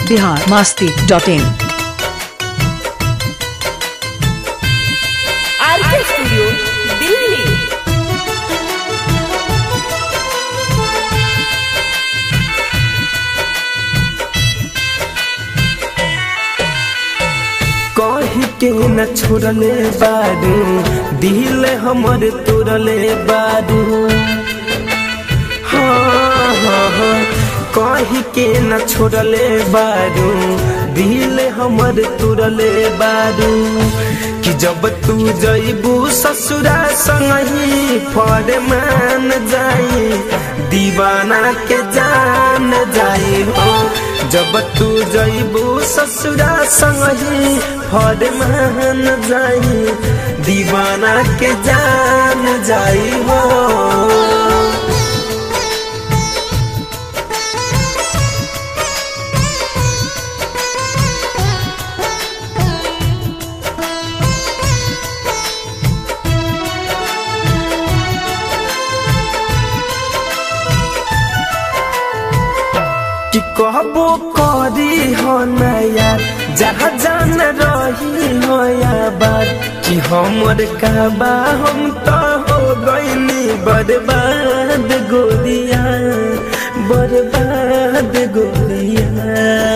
Bihar Masti dot in RK studio Delhi कही के न छोड़ले बारू दिल हमर तोड़ले बारू हाँ हाँ हाँ कही के न छोड़ले बारू दिल हमर तोड़ले बारू कि जब तू जइबू ससुरा संगही फरमान जाई दीवाना के जान जाई हो जब तू जइबू ससुरा संगही फरमान जाई दीवाना के जान जाई हो कि कहबो करी हो नया जहाँ जान रही हो या बात कि हमर काबा हम तो हो गईनी बर्बाद गोरिया बर्बाद गोरिया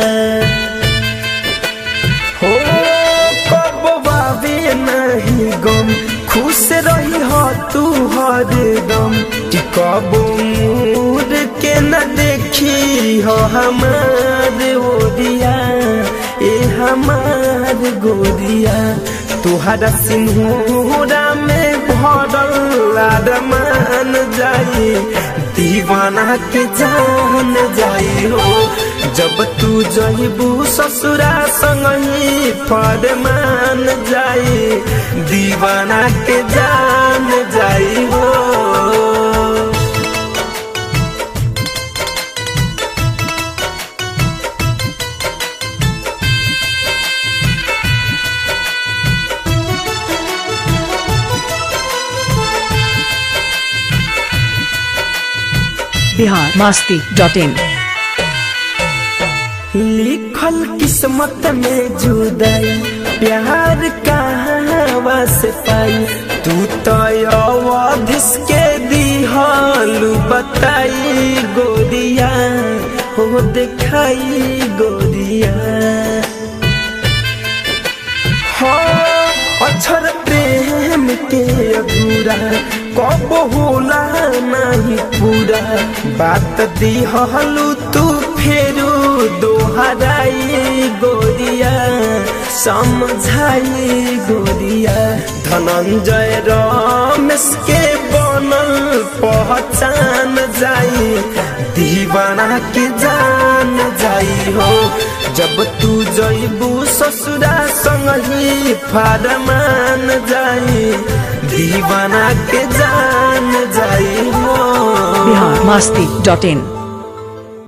हो कब बाबे नहीं गम खुश रही हो तू हरदम कि कब मूड के न देखी हो हमार ओरिया ए हमार गोरिया तुहरा सिंहूरा में भरल आदमान जाई दीवाना के जान जाई हो जब तू जइबू ससुरा संगही फरमान जाई दीवाना के जान जाई हो बिहार मास्ती डॉट इन लिखल किस्मत में जुदाई प्यार कहाँ से पाई तू तो अवधिस के दिहालू बताई गोरिया हो दिखाई गोरिया हो अक्षर प्रेम के अधूरा कब होला नहीं पूरा बात दिहलू तू फेरू दोहराई गोरिया समझाई गोरिया धनंजय रमेश के बनल पहचान जाई दीवाना के जान जाई हो जब तू जइबू ससुरा संगही फरमान जाई दीवाना के जान जाई हो बिहार मास्ती डॉट इन